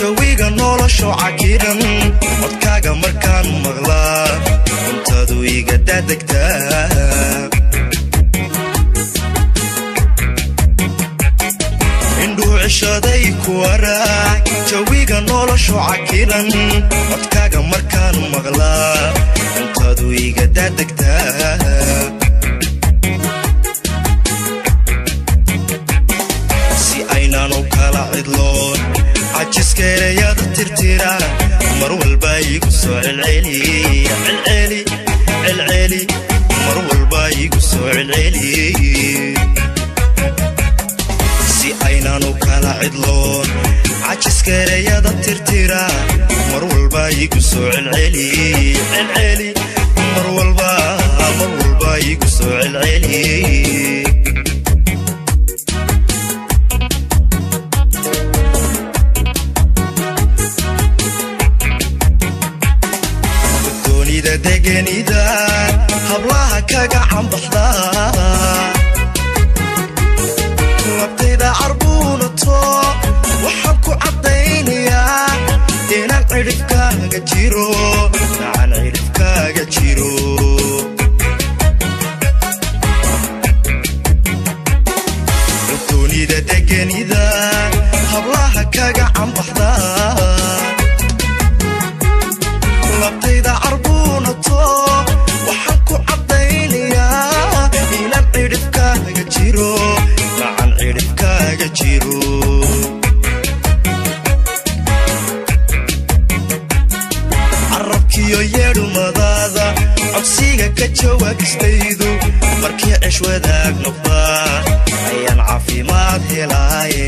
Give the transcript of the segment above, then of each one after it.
jawiga nolosho cakiran codkaaga markaan maqlaa cuntadu iga daadegtaa indhuu cishaday ku araac jawiga nolosho cakiran codkaaga markaan maqlaa cuntadu iga daadegtaa si aynaanu kala cidloon cajiskeerayada tirtira mar walba igu soo celceli celceli celceli mar walba igu soo celceli si aynaanu kala cidloon cajiskeerayada tirtira mar walba igu soo celceli celceli mar walba mar walba igu soo celceli doonida degenida hablaha kaga cambaxda labtayda carbuunato waxaan ku caddaynayaa inaan cidhibkaaga jiro nacaan cidhibkaaga jiro doonida degenida hablaha kaga cambaxda labtayda carbuunato waxaan ku caddaynayaa inaan cidhibkaaga jiro nacan cidhibkaaga jiro carabkiyo yeedhumadaada codsiga ka jawaabistaydu markii cesh wadaag noqdaa ayaan caafimaad helaaye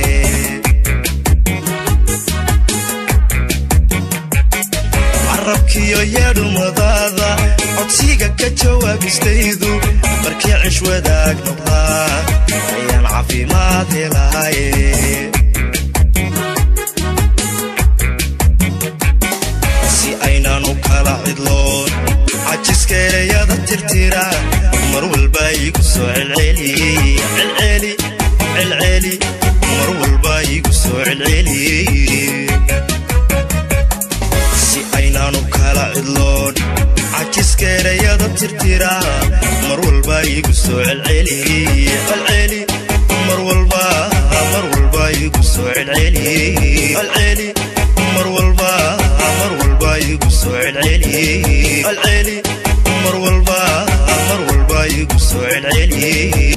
carabkiyo yeedhumadaada codsiga ka jawaabistaydu markii cish wadaag noqdaa ayaan caafimaad helaaye si aynaanu kala cidloon cajiskeerayada tirtira mar walba igu soo celceli celceli celceli mar walba igu soo celceli si aynaanu kala cidloon cajiskeerayada tirtira mar walba igu soo celceli celceli mar walba mar walba igu soo celceli celceli mar walba mar walba igu soo celceli celceli mar walba mar walba igu soo celceli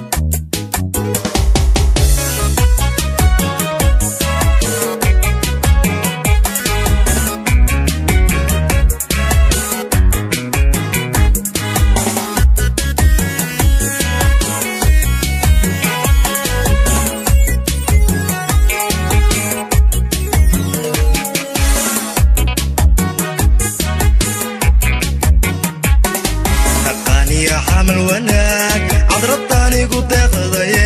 aqaaniya xamal wanaag cadradanigu deeqdaye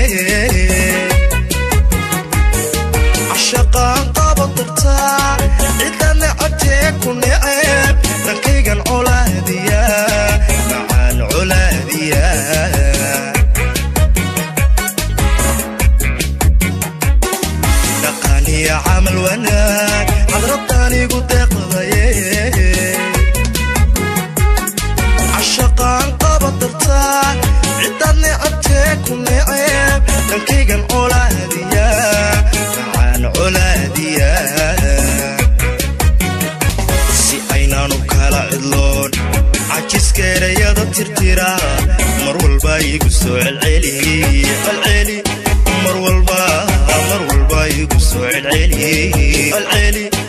cashaqaan qaba dartaa cidana codtee ku neceb dhankaygan colaadiya macaan colaadiya dhaqaaniya camal wanaag cadradanigu deeqdaye cashaqaan qaba dartaa ciddaad necabtee ku neceb dhankaygan colaadiya macaan colaadiya si aynaanu kala cidloon cajiskeerayada tirtira mar walba igu soo celceli celceli mar walba mar walba igu soo celceli celceli